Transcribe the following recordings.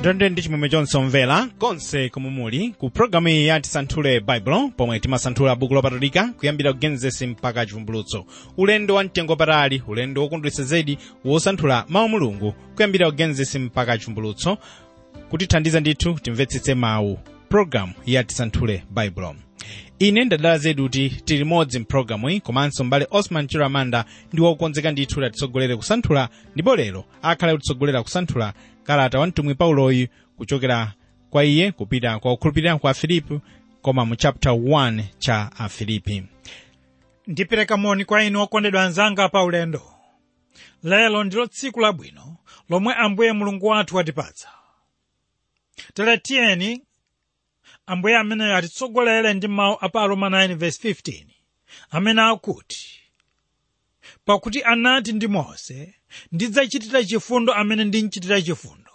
tende ndi chimwemwe chonse omvera konse komwe muli ku programu iyi ya tisanthule baibulo pomwe timasanthula buku lopatulika kuyambira ku genesis mpaka chivumbulutso ulendo wa mtengo patali ulendo wokondweretsa zedi wosanthula mawu mulungu kuyambira ku genesis mpaka chivumbulutso kutithandiza ndithu timvetsetse mawu programu ya tisanthule baibulo ine ndadala zedi kuti tili modzi mpulogalamu iyi komanso mbale osman chiramanda ndi wokonzeka ndithu kuti atitsogolere kusanthula ndipo lero akhale kutitsogolera kusanthula kalata wa mtumwi pauloyu kuchokera kwa iye kupita kwa kukhulupirira kwa afilipi koma mu chapter 1 cha afilipi ndipereka moni kwa inu okondedwa anzanga pa ulendo lero ndilo tsiku labwino lomwe ambuye mulungu wathu watipatsa tere tiyeni ambuye ameneyo atitsogolere ndi mawu a pa roma 9:15 amene akuti pakuti anati ndi mose ndidzachitira chifundo amene ndinchitira chifundo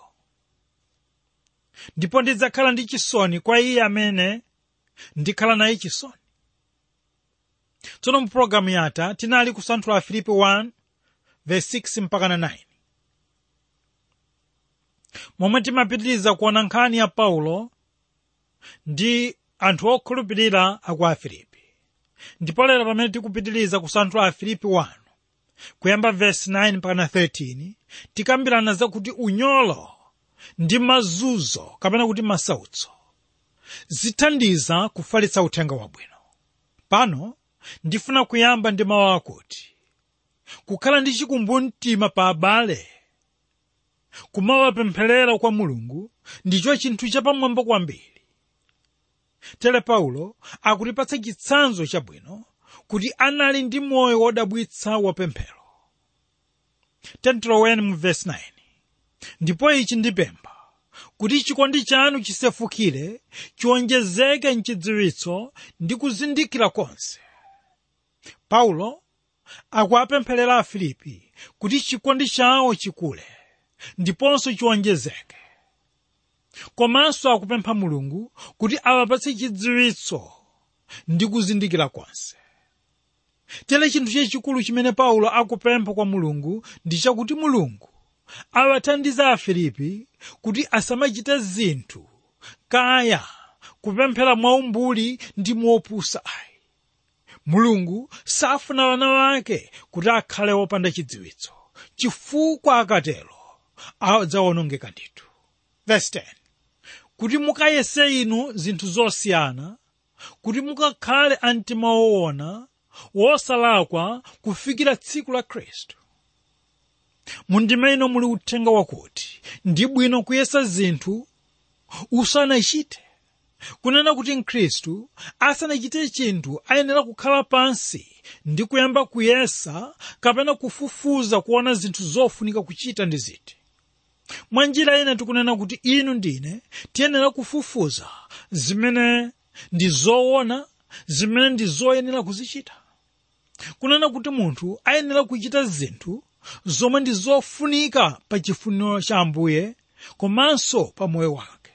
ndipo ndidzakhala ndi chisoni kwa iye amene ndikhala naye chisoni tsono mu pologalamu yatha tinali kusanthula filipi 1 verse 6 mpaka na 9 momwe timapitiriza kuona nkhani ya paulo ndi anthu okhulupirira aku afilipi ndipo lero pamene tikupitiriza kusanthula afilipi 1 kuyamba verse 9 mpaka na 13 tikambirana zakuti unyolo ndi mazunzo kapena kuti masautso zithandiza kufalitsa uthenga wabwino pano ndifuna kuyamba ndi mawu akuti kukhala ndi chikumbumtima pa abale kumawapempherera kwa mulungu ndicho chinthu chapamwamba kwambiri tere paulo akutipatsa chitsanzo chabwino kuti anali ndi moyo wodabwitsa wapemphero tentiloweni mu vesi 9 ndipo ichi ndipempha kuti chikondi chanu chisefukire chiwonjezeke mchidziwitso ndi kuzindikira konse paulo akuapempherera afilipi kuti chikondi chawo chikule ndiponso chiwonjezeke komanso akupempha mulungu kuti awapatse chidziwitso ndi kuzindikira konse tere chinthu chachikulu chimene paulo akupempha kwa mulungu ndi chakuti mulungu awathandize afilipi kuti asamachite zinthu kaya kupemphera mwaumbuli ndi mopusa ayi mulungu safuna wana wake kuti akhale wopanda chidziwitso chifukwa akatero adzawonongeka ndithu verse 10 kuti mukayese inu zinthu zosiyana kuti mukakhale amtima woona wosalakwa kufikira tsiku la khristu mundime ino muli uthenga wakuti ndi bwino kuyesa zinthu usanachite kunena kuti mkhristu asanachite chinthu ayenera kukhala pansi ndi kuyamba kuyesa kapena kufufuza kuona zinthu zofunika kuchita ndi ziti mwa njira ina tikunena kuti inu ndine tiyenera kufufuza zimene ndi zoona zimene ndi zoyenera kuzichita kunena kuti munthu ayenera kuchita zinthu zomwe ndi zofunika pa chifuniro cha ambuye komanso pa moyo wake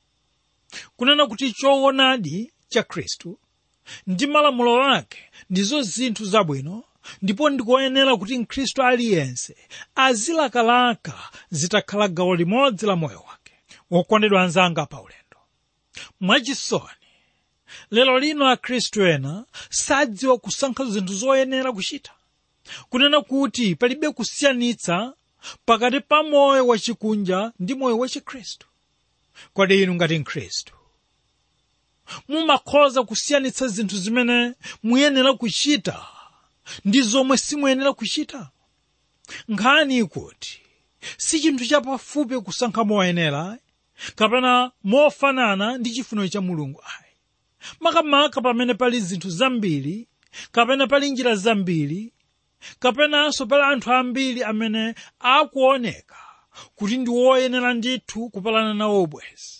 kunena kuti choonadi cha khristu ndi malamulo ake ndizo zinthu zabwino ndipo ndikoyenera kuti mkhristu aliyense azilakalaka zitakhala gawo limodzi la moyo wake wokondedwa anzanga pa ulendo mwachisoni lero lino akhristu ena sadziwa kusankha zinthu zoyenera kuchita kunena kuti palibe kusiyanitsa pakati pa moyo wachikunja ndi moyo wachikhristu kodi inu ngati mkhristu mumakhoza kusiyanitsa zinthu zimene muyenera kuchita ndi zomwe simuyenera kuchita nkhani ikuti si chinthu chapafupi kusankha moyenera kapena mofanana ndi chifuniro cha mulungu ayi makamaka pamene pali zinthu zambiri kapena pali njira zambiri kapenanso pali anthu ambiri amene akuoneka kuti ndi woyenera ndithu kupalana nawo ubwezi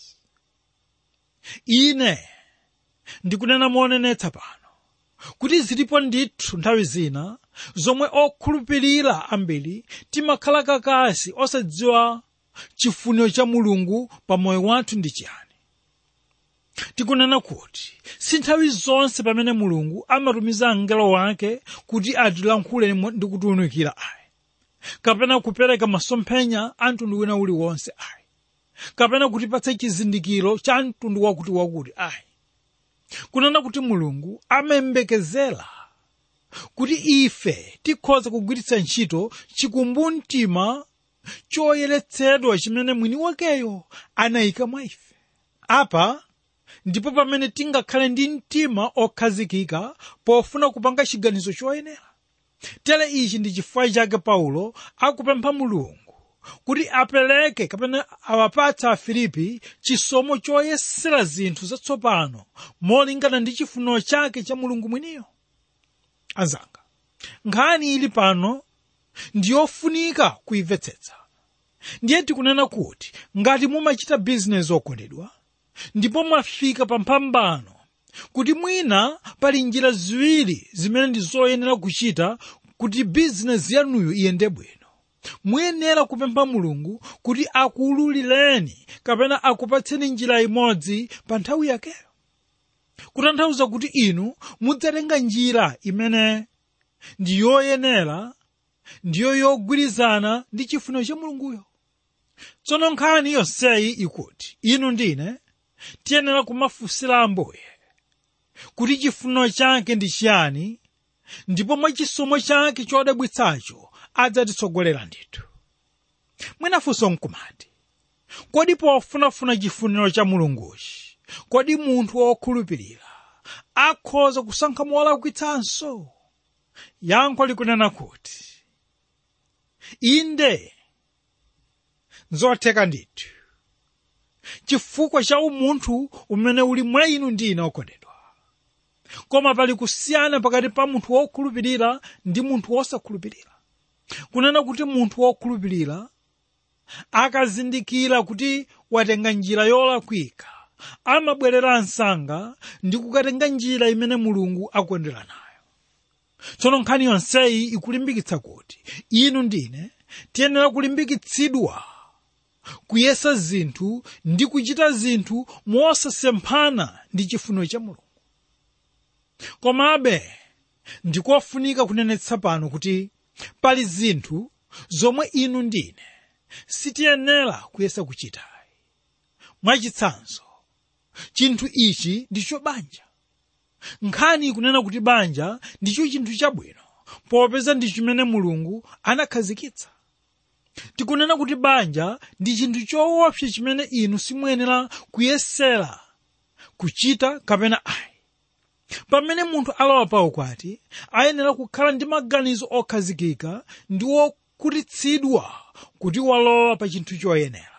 ine ndikunena monenetsa pano kuti zilipo ndithu nthawi zina zomwe okhulupirira ambiri timakhala kakasi osadziwa chifuniro cha mulungu pa moyo wathu ndi chiyani tikunena kuti si nthawi zonse pamene mulungu amatumiza mngelo wake kuti atilankhule ndi kutiwunikira ayi kapena kupereka masomphenya a mtundu wina uliwonse ayi kapena kutipatsa chizindikiro cha mtundu wakuti wakuti ayi kunena kuti mulungu amayembekezera kuti ife tikhoza kugwiritsa ntchito chikumbumtima choyeretsedwa chimene mwini wakeyo anayika mwa ife apa ndipo pamene tingakhale ndi mtima okhazikika pofuna kupanga chiganizo choyenera tere ichi ndi chifukwa chake paulo akupempha mulungu kuti apereke kapena awapatse afilipi chisomo choyesera zinthu zatsopano molingana ndi chifuniro chake cha mulungu mwiniyo anzanga nkhani ili pano ndiyofunika kuimvetsetsa ndiye tikunena kuti ngati mumachita bizinesi okondedwa ndipo mwafika pa mphambano kuti mwina pali njira ziwiri zimene ndi zoyenera kuchita kuti bizinesi yanuyo iyende bwino muyenera kupempha mulungu kuti akuululireni kapena akupatseni njira imodzi pa nthawi yakeyo kutanthauza kuti inu mudzatenga njira imene ndi yoyenera ndiyo yogwirizana ndi chifuniro cha mulunguyo tsono nkhani yonseyi ikuti inu ndine tiyenera kumafunsira ambuye kuti chifuniro chake ndi chiyani ndipo mwa chisomo chake chodabwitsacho adzatitsogolera ndithu mwinafunso nkumati kodi pofunafuna chifuniro cha mulunguchi kodi munthu wokhulupirira akhoza kusankha molakwitsanso yankho likunena kuti inde nzotheka ndithu chifukwa cha umunthu umene uli mwa inu ndine okondedwa koma pali kusiyana pakati pa munthu wokhulupirira ndi munthu wosakhulupirira kunena kuti munthu wokhulupirira akazindikira kuti watenga njira yolakwika amabwerera msanga ndi kukatenga njira imene mulungu akondera nayo tsono nkhani yonseyi ikulimbikitsa kuti inu ndine tiyenera kulimbikitsidwa kuyesa zinthu ndi kuchita zinthu mosasemphana ndi chifuniro cha mulungu komabe ndikofunika kunenetsa pano kuti pali zinthu zomwe inu ndine sitiyenera kuyesa kuchita mwachitsanzo chinthu ichi ndicho banja nkhani ikunena kuti banja ndicho chinthu chabwino popeza ndi chimene mulungu anakhazikitsa tikunena kuti banja ndi chinthu choopsa chimene inu simuyenera kuyesera kuchita kapena ayi pamene munthu alowa pa ukwati ayenera kukhala ndi maganizo okhazikika ndi wokhutitsidwa kuti walowa pa chinthu choyenera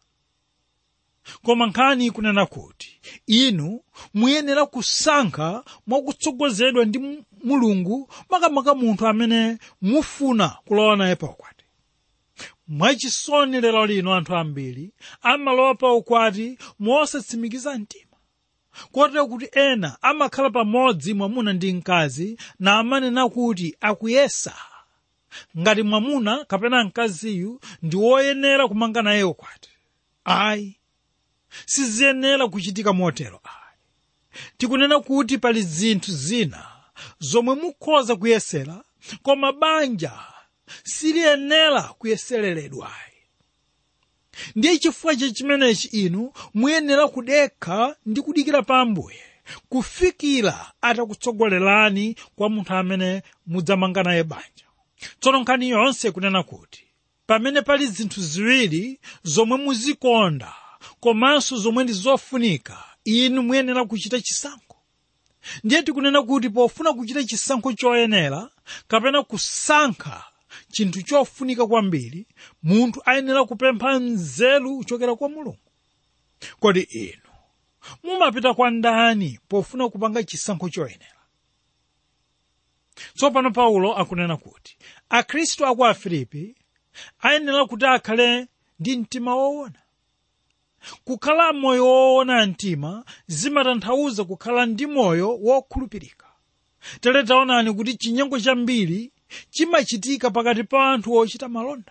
koma nkhani ikunena kuti inu muyenera kusankha mwakutsogozedwa ndi mulungu makamaka munthu amene mufuna kulowa naye pa ukwati mwachisoni lero lino anthu ambiri amalowa pa ukwati mosatsimikiza mtima kotero kuti ena amakhala pamodzi mwamuna ndi mkazi na amanena kuti akuyesa ngati mwamuna kapena mkaziyu ndi woyenera kumanga naye ukwati ayi siziyenera kuchitika motero ayi tikunena kuti pali zinthu zina zomwe mukhoza kuyesera koma banja siliyenera kuyesereredwayi ndiye chifukwa cha chimenechi inu muyenera kudekha ndi kudikira pa ambuye kufikira atakutsogolerani kwa munthu amene mudzamanga naye banja tsono nkhani yonse kunena kuti pamene pali zinthu ziwiri zomwe muzikonda komanso zomwe ndi zofunika inu muyenera kuchita chisankho ndiye tikunena kuti pofuna kuchita chisankho choyenera kapena kusankha chinthu chofunika kwambiri munthu ayenera kupempha nzeru kuchokera kwa mulungu kodi inu mumapita kwa ndani pofuna kupanga chisankho choyenera tsopano paulo akunena kuti akhristu aku afilipi ayenera kuti akhale ndi mtima woona kukhala moyo woona mtima zimatanthauza kukhala ndi moyo wokhulupirika tere taonani kuti chinyengo chambiri chimachitika pakati pa anthu ochita malonda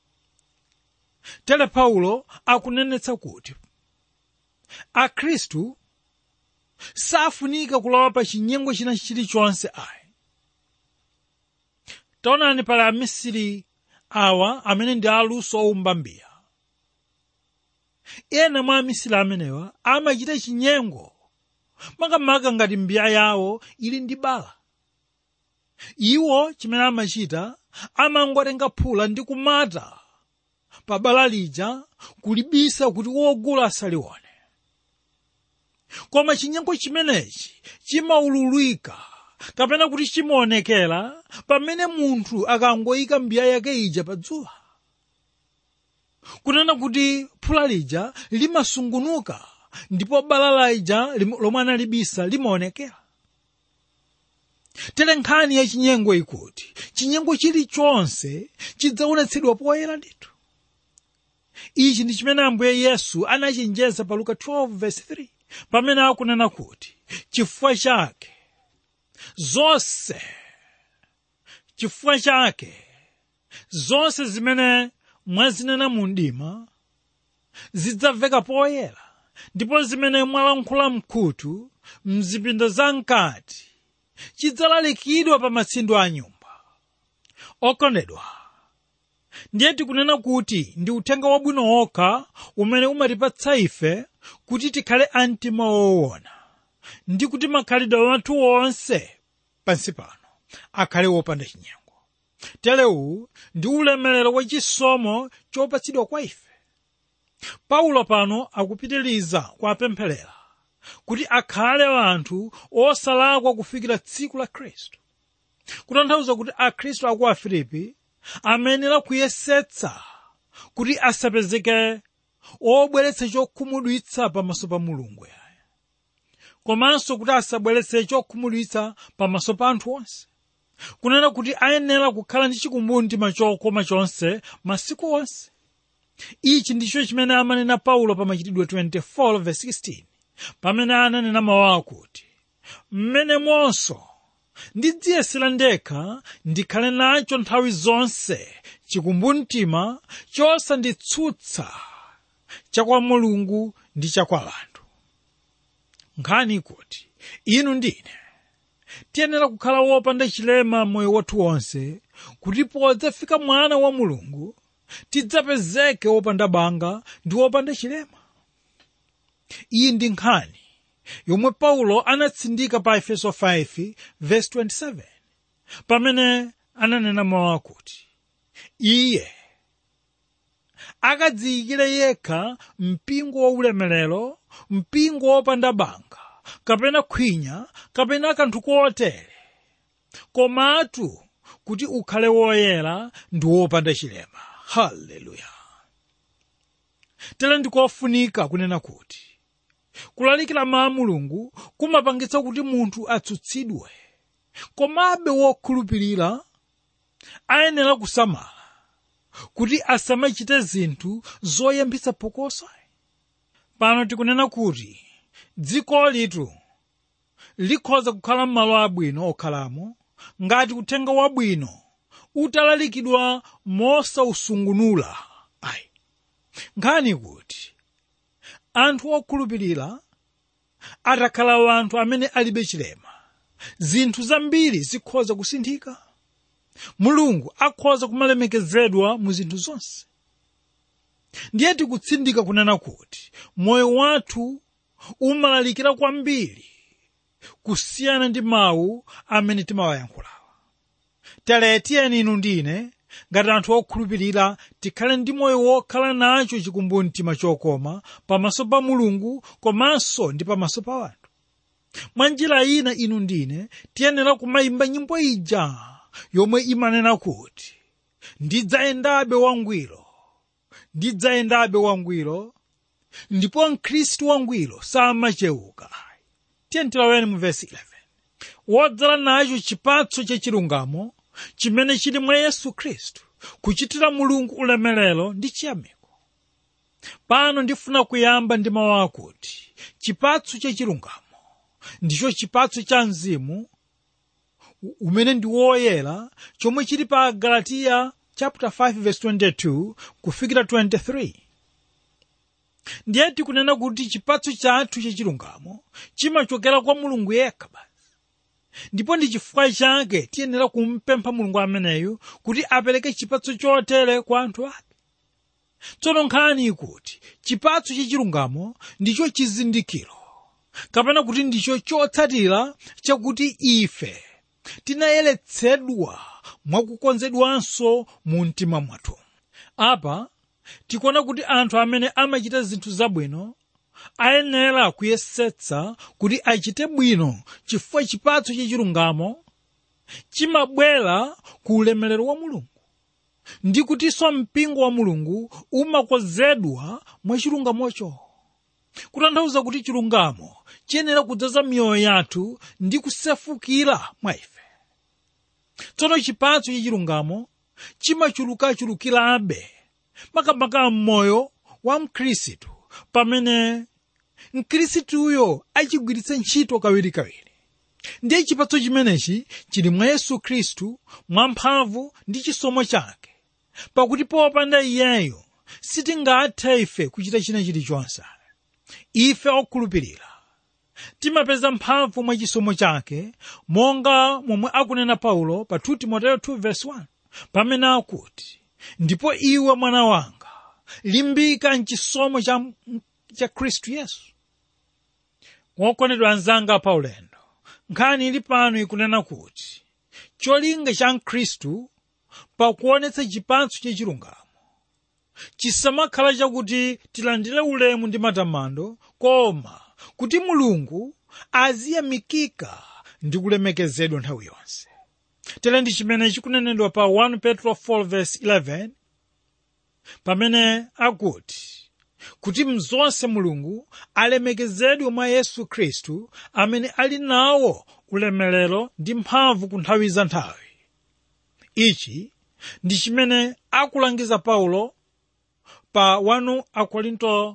tere paulo akunenetsa kuti akhristu safunika kulowa pa chinyengo china chilichonse ayi taonani pali amisiri awa amene ndi aluso owumba mbiya ena mwa amisiri amenewa amachita chinyengo makamaka ngati mbiya yawo ili ndi bala iwo chimene amachita amangotenga phula ndi kumata pa bala lija kulibisa kuti wogula asalione koma chinyengo chimenechi chimaululika kapena kuti chimaonekera pamene munthu akangoyika mbiya yake ija pa dzuwa kunena kuti phula lija limasungunuka ndipo bala lija lomwe analibisa limaonekera tere nkhani ya chinyengo ikuti chinyengo chilichonse chidzaonetsedwa poyera ndithu ichi ndi chimene ambuye yesu anachenjeza pa luka 12:3 pamene akunena kuti chifukwa chake zonse chifukwa chake zonse zimene mwazinena mu mdima zidzamveka poyera ndipo zimene mwalankhula mkhutu mzipinda zamkati chidzalalikidwa pa matsindo a nyumba okondedwa ndiye tikunena kuti ndi uthenga wabwino wokha umene umatipatsa ife kuti tikhale amtima woona ndi kuti makhalidwe athu wonse pansi pano akhale wopanda chinyengo telewu ndi ulemerero wachisomo chopatsidwa kwa ife paulo pano akupitiriza kuwapempherera kuti akhale anthu osalakwa kufikira tsiku la khristu kutanthauza kuti akhristu aku afilipi amenera kuyesetsa kuti asapezeke obweretsa chokhumudwitsa pamaso pa mulungu yaye komanso kuti asabweretse chokhumudwitsa pamaso pa anthu onse kunena kuti ayenera kukhala ndi chikumbumtima chokoma chonse masiku onse ichi ndicho chimene amanena paulo pa machitidwe 24:16 pamene ananena mawu akuti mmenemonso ndidziyesera ndekha ndikhale nacho nthawi zonse chikumbumtima chosanditsutsa chakwa mulungu ndi chakwa anthu nkhani ikuti inu ndine tiyenera kukhala wopanda chilema moyo wathu wonse kuti podzafika mwana wa mulungu tidzapezeke wopanda banga ndi wopanda chilema iyi ndi nkhani yomwe paulo anatsindika pa efeso 5:27 pamene ananena mawu akuti iye akadziyikire yekha mpingo waulemerero mpingo wopanda banga kapena khwinya kapena kanthu kotere komatu kuti ukhale woyera ndi wopanda chilema haleluya tere ndikofunika kunena kuti kulalikira mawu a mulungu kumapangitsa kuti munthu atsutsidwe komabe wokhulupirira ayenera kusamala kuti asamachite zinthu zoyambitsa phokoso pano tikunena kuti dziko litu likhoza kukhala m'malo abwino okhalamo ngati uthenga wabwino utalalikidwa mosausungunula ayi nkhani kuti anthu okhulupirira atakhala anthu amene alibe chilema zinthu zambiri zikhoza kusinthika mulungu akhoza kumalemekezedwa mu zinthu zonse ndiye tikutsindika kunena kuti moyo wathu umalalikira kwambiri kusiyana ndi mawu amene timawayankhulawa tere tiyeni inu ndine ngati anthu okhulupirira tikhale ndi moyo wokhala nacho chikumbumtima chokoma pamaso pa mulungu komanso ndi pamaso pa anthu mwa njira ina inu ndine tiyenera kumayimba nyimbo ija yomwe imanena kuti ndidzayendabe wangwiro ndidzayendabe wangwiro ndipo mkhristu wangwiro samachewuka tiyeni tilaweni mu vesi 11 wodzala nacho chipatso chachilungamo chimene chili mwa yesu khristu kuchitira mulungu ulemerero ndi chiyamiko pano ndifuna kuyamba ndi mawu akuti chipatso chachilungamo ndicho chipatso cha mzimu umene ndi woyera chomwe chili pa galatiya chapter 5 verse 22 kufikira 23 ndiye tikunena kuti chipatso chathu chachilungamo chimachokera kwa mulungu yekha basi ndipo ndi chifukwa chake tiyenera kumpempha mulungu ameneyu kuti apereke chipatso chotere kwa anthu ake tsono nkhani ikuti chipatso chachilungamo ndicho chizindikiro kapena kuti ndicho chotsatira chakuti ife tinayeretsedwa mwakukonzedwanso mu mtima mwathu apa tikuona kuti anthu amene amachita zinthu zabwino ayenera kuyesetsa kuti achite bwino chifukwa chipatso chachilungamo chimabwera ku ulemerero wa mulungu ndi kutinso mpingo wa mulungu umakonzedwa mwachilungamocho kutanthauza kuti chilungamo chiyenera kudzaza miyoyo yathu ndi kusefukira mwa ife tsono chipatso chachilungamo chimachulukachulukirabe makamaka m'moyo wa mkhristu pamene mkhristuyo achigwiritsa ntchito kawirikawiri ndiye chipatso chimenechi chili mwa yesu khristu mwamphamvu ndi chisomo chake pakuti popanda iyeyo sitingathe ife kuchita china chilichonse ife okhulupirira timapeza mphamvu mwa chisomo chake monga momwe akunena paulo pa 2 timoteyo 2:1 pamene akuti ndipo iwe mwana wanga limbika mchisomo cha, cha khristu yesu wokondedwa anzanga paulendo nkhani ili pano ikunena kuti cholinga cha mkhristu pakuonetsa chipatso chachilungamo chisamakhala chakuti tilandire ulemu ndi matamando koma kuti mulungu aziyamikika ndi kulemekezedwa nthawi yonse tere ndi chimene chikunenedwa pa 1 petro 4:11 pamene akuti kuti mzonse mulungu alemekezedwe mwa yesu khristu amene ali nawo ulemerero ndi mphamvu ku nthawi za nthawi ichi ndi chimene akulangiza paulo pa 1 akorinto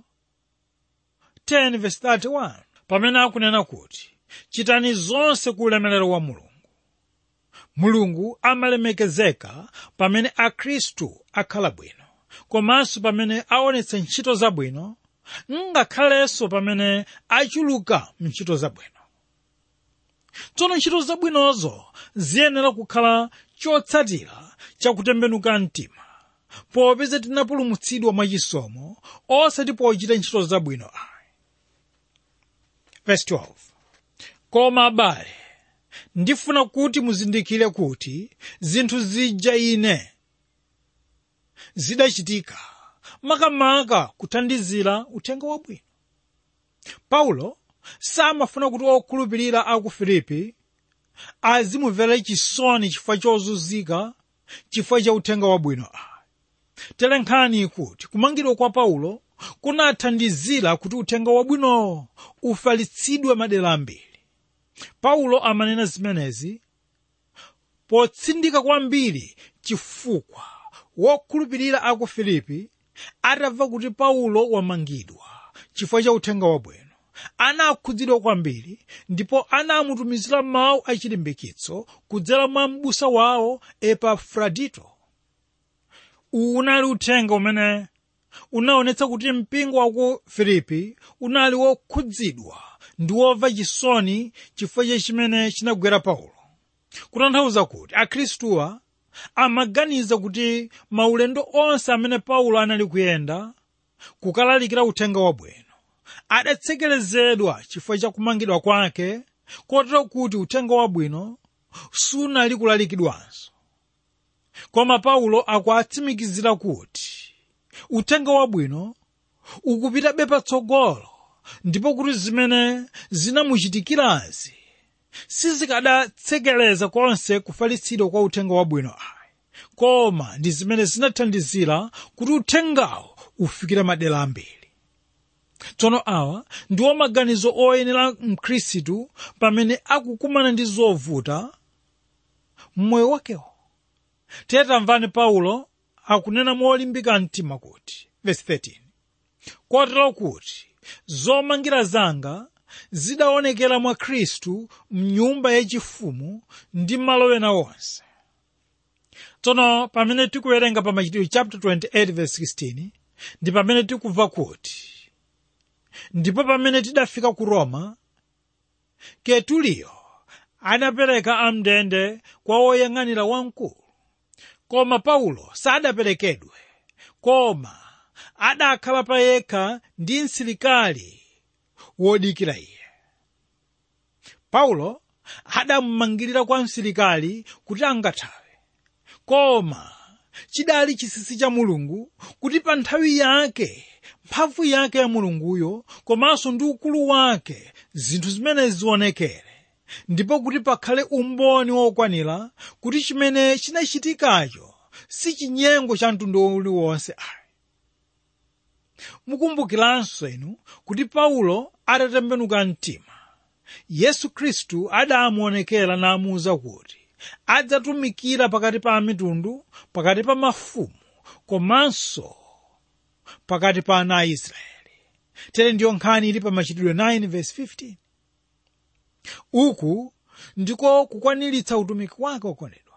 10:31 pamene akunena kuti chitani zonse ku ulemerero wa mulungu mulungu amalemekezeka pamene akhristu akhala bwino komanso pamene aonetsa ntchito zabwino ngakhalenso pamene achuluka mntchito zabwino tsono ntchito zabwinozo ziyenera kukhala chotsatira chakutembenuka mtima popeza tinapulumutsidwa mwachisomo osati pochita ntchito zabwino ayi Verse 12. koma abale ndifuna kuti muzindikire kuti zinthu zija ine zidachitika makamaka kuthandizira uthenga wabwino paulo samafuna kuti okhulupirira aku filipi azimumvera chisoni chifukwa chozunzika chifukwa cha uthenga wabwino ayi tere nkhani kuti kumangidwa kwa paulo kunathandizira kuti uthenga wabwino ufalitsidwe madera ambiri paulo amanena zimenezi potsindika kwambiri chifukwa wokhulupirira aku filipi atamva kuti paulo wamangidwa chifukwa cha uthenga wabwino anakhudzidwa kwambiri ndipo anamutumizira mawu achilimbikitso kudzera mwa m'busa wawo epafrodito uwu unali uthenga umene unaonetsa kuti mpingo wa ku filipi unali wokhudzidwa ndi womva chisoni chifukwa cha chimene chinagwera paulo kutanthauza kuti akhristuwa amaganiza kuti maulendo onse amene paulo anali kuyenda kukalalikira uthenga wabwino adatsekerezedwa chifukwa cha kumangidwa kwake kotero kuti uthenga wabwino sunali kulalikidwanso koma paulo akuatsimikizira kuti uthenga wabwino ukupitabe patsogolo ndipo kuti zimene zinamuchitikirazi sizikadatsekereza konse kufalitsidwa kwa uthenga wabwino ayi koma ndi zimene zinathandizira kuti uthengawo ufikire madera ambiri tsono awa ndiwo maganizo oyenera mkhristu pamene akukumana ndi zovuta mmoyo wakewo tiye tamvani paulo akunena molimbika mtima kuti verse 13 kotero kuti zomangira zanga zidaonekera mwa khristu mnyumba yachifumu ndi malo ena onse tsono pamene tikuwerenga pa machitidwe chapter 28 verse 16 ndi pamene tikumva kuti ndipo pamene tidafika ku roma ketuliyo anapereka amndende kwa woyang'anira wamkulu koma paulo sadaperekedwe koma adakhala pa yekha ndi msilikali wodikira iye paulo adamumangirira kwa msilikali kuti angathawe koma chidali chisisi cha mulungu kuti pa nthawi yake mphamvu yake ya mulunguyo komanso ndi ukulu wake zinthu zimene zionekere ndipo kuti pakhale umboni wokwanira kuti chimene chinachitikacho si chinyengo cha mtundu uliwonse ayi mukumbukiranso inu kuti paulo atatembenuka mtima yesu khristu adamuonekera namuwuza kuti adzatumikira pakati pa mitundu pakati pa mafumu komanso pakati pa ana a israeli tere ndiyo nkhani ili pa machitidwe 9 verse 15 uku ndiko kukwaniritsa utumiki wake okondedwa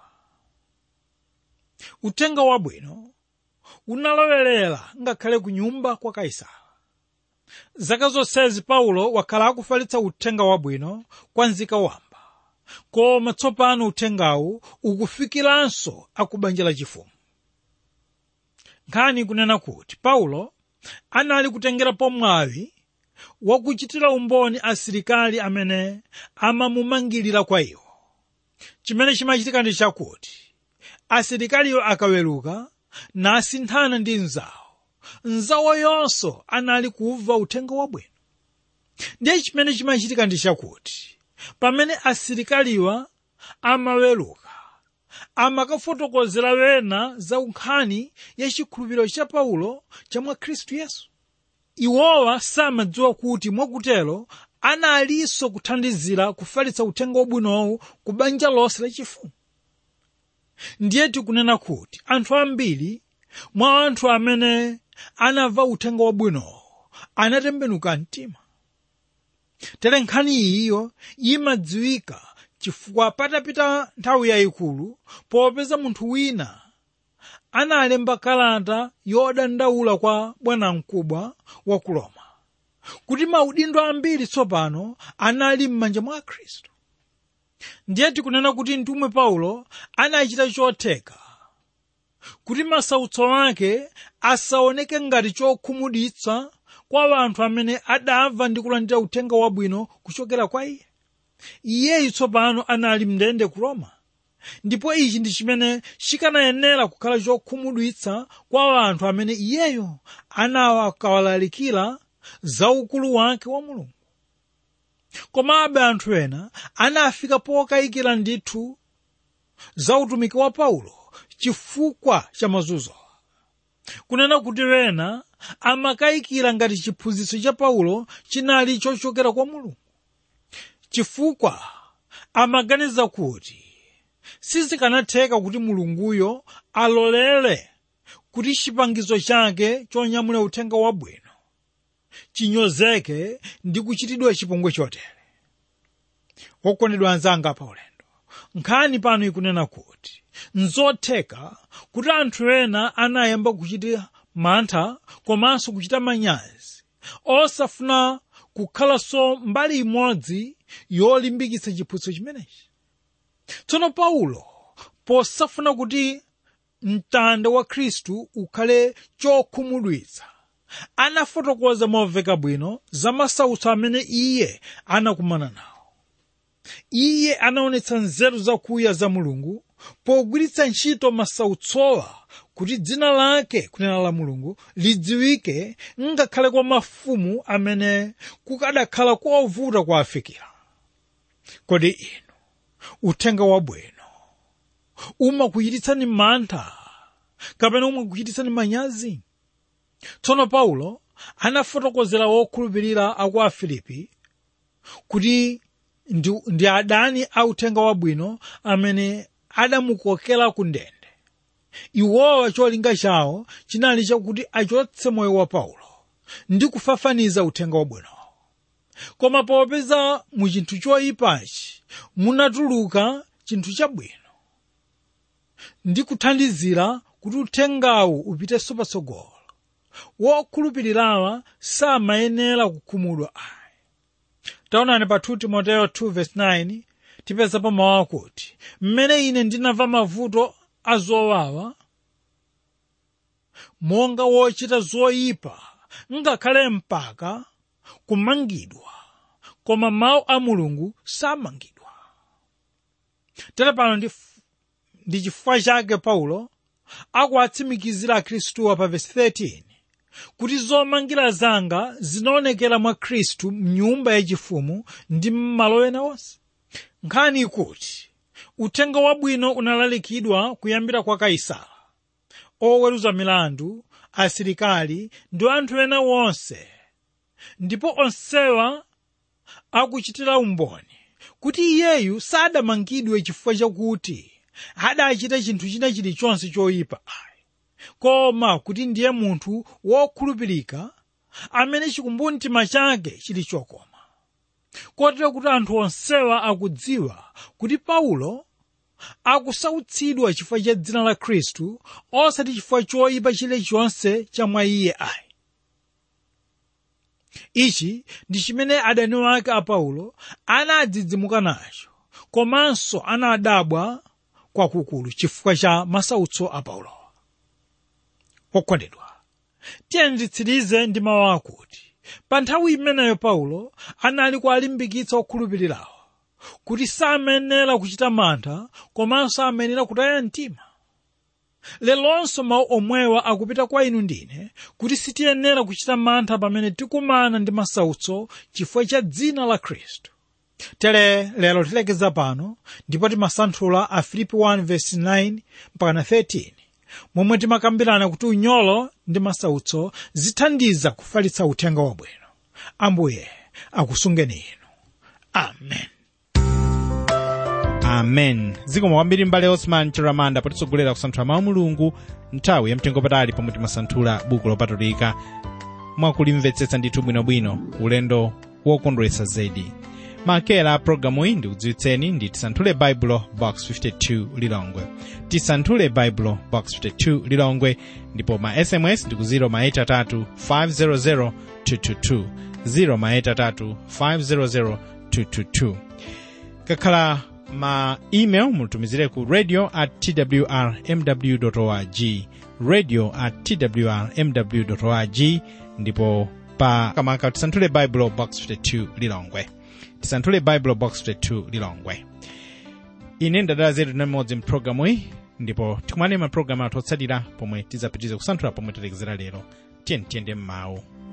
uthenga wabwino unalowerera ngakhale ku nyumba kwa kaisala zaka zonsezi paulo wakhala akufalitsa uthenga wabwino kwa nzika wamba koma tsopano uthengawu ukufikiranso akubanja lachifumu nkhani kunena kuti paulo anali kutengerapo mwawi wakuchitira umboni asilikali amene amamumangirira kwa iwo chimene chimachitika ndi chakuti asilikaliyo akaweruka nasinthana ndi mzawo mzawo yonso anali kumva uthenga wabwino ndiye chimene chimachitika ndi chakuti pamene asilikaliwa amaweruka amakafotokozera wena za nkhani ya chikhulupiriro cha paulo cha mwa khristu yesu iwowa samadziwa kuti mwakutero analinso kuthandizira kufalitsa uthenga wabwinowu ku banja lonse lachifumu ndiye tikunena kuti anthu ambiri mwa anthu amene anamva uthenga wabwinowo anatembenuka mtima tere nkhani iyiyo imadziwika chifukwa patapita nthawi yayikulu popeza munthu wina analemba kalata yodandaula kwa bwanamkubwa wa ku roma kuti maudindo ambiri tsopano anali m'manja mwa khristu ndiye tikunena kuti mtumwi paulo anachita chotheka kuti masautso ake asaoneke ngati chokhumudwitsa kwa anthu amene adamva ndi kulandira uthenga wabwino kuchokera kwa iye iyeyu tsopano anali mndende ku roma ndipo ichi ndi chimene chikanayenera kukhala chokhumudwitsa kwa anthu amene iyeyo anawakawalalikira za ukulu wake wa mulungu komabe anthu ena anafika pokayikira ndithu za utumiki wa paulo chifukwa cha mazunzo kunena kuti wena amakayikira ngati chiphunzitso cha paulo chinali chochokera kwa mulungu chifukwa amaganiza kuti sizikanatheka kuti mulunguyo alolere kuti chipangizo chake chonyamula uthenga wabwino chinyozeke ndi kuchitidwa chipongwe chotere wokondedwa anzanga pa ulendo nkhani pano ikunena kuti nzotheka kuti anthu ena anayamba kuchita mantha komanso kuchita manyazi osafuna kukhalanso mbali imodzi yolimbikitsa chiphunzitso chimenechi tsono paulo posafuna kuti mtanda wa khristu ukhale chokhumudwitsa anafotokoza momveka bwino za masautso amene iye anakumana nawo iye anaonetsa nzeru zakuya za mulungu pogwiritsa ntchito masautsowa kuti dzina lake kunena la mulungu lidziwike ngakhale kwa mafumu amene kukadakhala kovuta kuwafikira kodi inu uthenga wabwino umakuchititsani mantha kapena umakuchititsani manyazi tsono paulo anafotokozera wokhulupirira aku afilipi kuti ndi, ndi adani a uthenga wabwino amene adamukokera ku ndende iwowa cholinga chawo chinali chakuti achotse moyo wa paulo ndi kufafaniza uthenga wabwino koma popeza mu chinthu choyipachi munatuluka chinthu chabwino ndi kuthandizira kuti uthengawu upitenso patsogolo wokhulupirirawa samayenera kukhumudwa ayi taonani pa 2 timoteyo 2:9 tipezapo mawu akuti mmene ine ndinamva mavuto azowawa monga wochita zoyipa ngakhale mpaka kumangidwa koma mawu a mulungu samangidwa tere pano ndi, ndi chifukwa chake paulo akuwatsimikizira akhristuwa pa vesi 13 kuti zomangira zanga zinaonekera mwa khristu mnyumba yachifumu ndi m'malo ena onse nkhani ikuti uthenga wabwino unalalikidwa kuyambira kwa kaisala oweruza milandu asilikali ndi anthu ena wonse ndipo onsewa akuchitira umboni kuti iyeyu sadamangidwe chifukwa chakuti adachita chinthu china chilichonse choyipa ayi koma kuti ndiye munthu wokhulupirika amene chikumbumtima chake chili chokoma kotero kuti anthu onsewa akudziwa kuti paulo akusautsidwa chifukwa cha dzina la khristu osati chifukwa choyipa chilichonse cha mwa iye ayi ichi ndi chimene adani wake a paulo anadzidzimuka nacho komanso anadabwa kwakukulu chifukwa cha masautso a paulo okondedwa tiyeni titsirize ndi mawu akuti pa nthawi imeneyo paulo anali kuwalimbikitsa okhulupirirawo kuti samenera kuchita mantha komanso amenera kutaya mtima lelonso mawu omwewa akupita kwa inu ndine kuti sitiyenera kuchita mantha pamene tikumana ndi masautso chifukwa cha dzina la khristu tere lero tilekeza pano ndipo timasanthula a filipi 1:9 mpaka 13 momwe timakambirana kuti unyolo ndi masautso zithandiza kufalitsa uthenga wabwino ambuye akusungeni inu amen amen zikomo kwambiri mbale osman chiramanda potitsogolera kusanthula mawu mulungu nthawi yamtengo patali pomwe timasanthula buku lopatulika mwakulimvetsetsa ndithu bwinobwino ulendo wokondweretsa zedi makera a programu iyi ndikudziwitseni ndi tisanthule baibulo box 52 lilongwe tisanthule baibulo box 52 lilongwe ndipo ma sms ndiku 0 maeta 3 500 222 0 maeta 3 500 222 kakhala ma email mutumizire ku radio at twrmw org radio at twrmw org ndipo pa kamaka tisanthule baibulo box 52 lilongwe tisanthule baibulo box 52 lilongwe ine ndadala zetu namodzi mpulogalamu iyi ndipo tikumane mapulogalamu athu otsatira pomwe tidzapitirize kusanthula pomwe talekezera lero tiyeni tiyende m'mawu